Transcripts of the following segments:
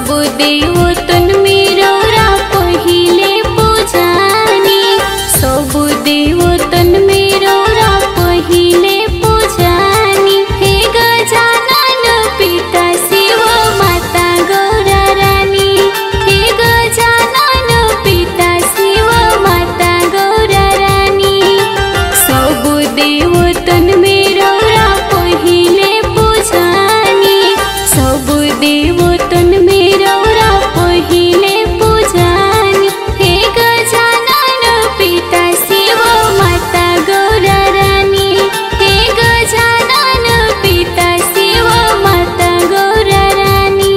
सब देव तन मेरा पहिले पूजानी सब देव तन मेरा पहिले पूजानी हे गजानन पिता शिव माता गौरा रानी हे गजानन पिता शिव माता गौरा रानी सब देव तन मेरा पहिले पूजानी सब देव तन मेरा पहिले पूजानी हे गजानन पिता शिव माता गौरा रानी हे गजानन पिता शिव माता गौरा रानी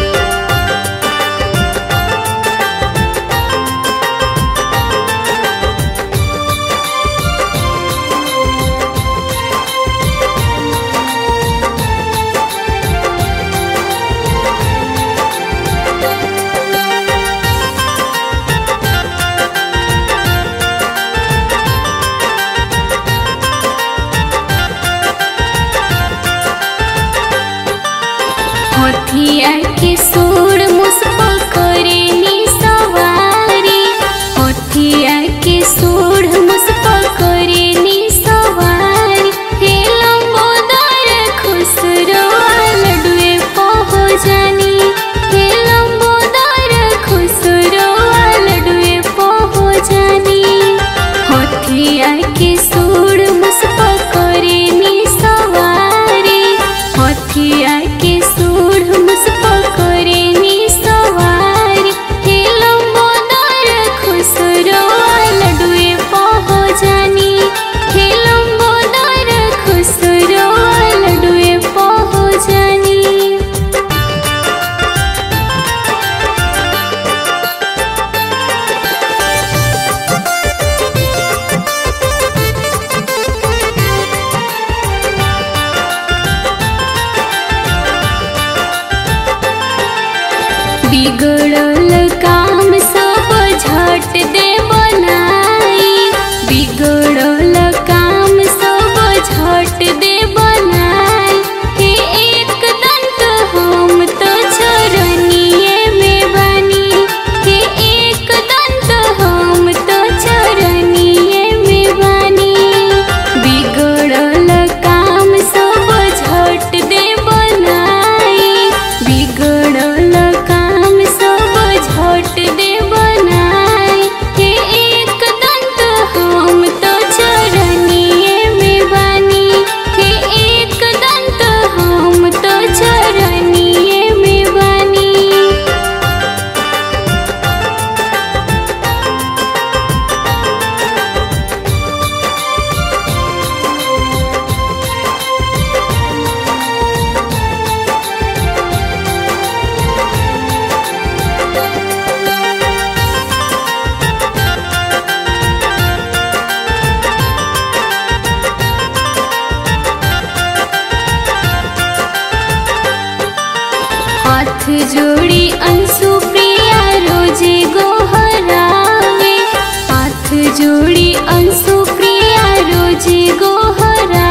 हथिया के सूर मुसप करे नी सवारी हथिया के सूर मुसप करे नी सवारी हे लंबोदर खुसरो लडुए पहो जानी हे लंबोदर खुसरो लडुए पहो जानी हथिया के सूर मुसप करे नी सवारी हथिया के सूर मुसप करे नी सवारी हे लंबोदर खुसरो लडुए पहो जानी हे लंबोदर खुसरो लडुए पहो जानी बिगड़ल काम सब झट दे बनाई बिगड़ल काम सब झट दे बनाई हे एक दंत हम तो चरनिए में बनी हे एक दंत हम तो चरनिए में बनी बिगड़ल काम सब झट दे बनाई बिगड़ल काम सब झट दे बनाई हे एक दंत हम तो चरनिए में बनी हे एक दंत हम तो चरनिए में बनी हाथ जोड़ी अंशु प्रिया रोजे गोहरावे हाथ जोड़ी अंशु प्रिया रोजे गोहरावे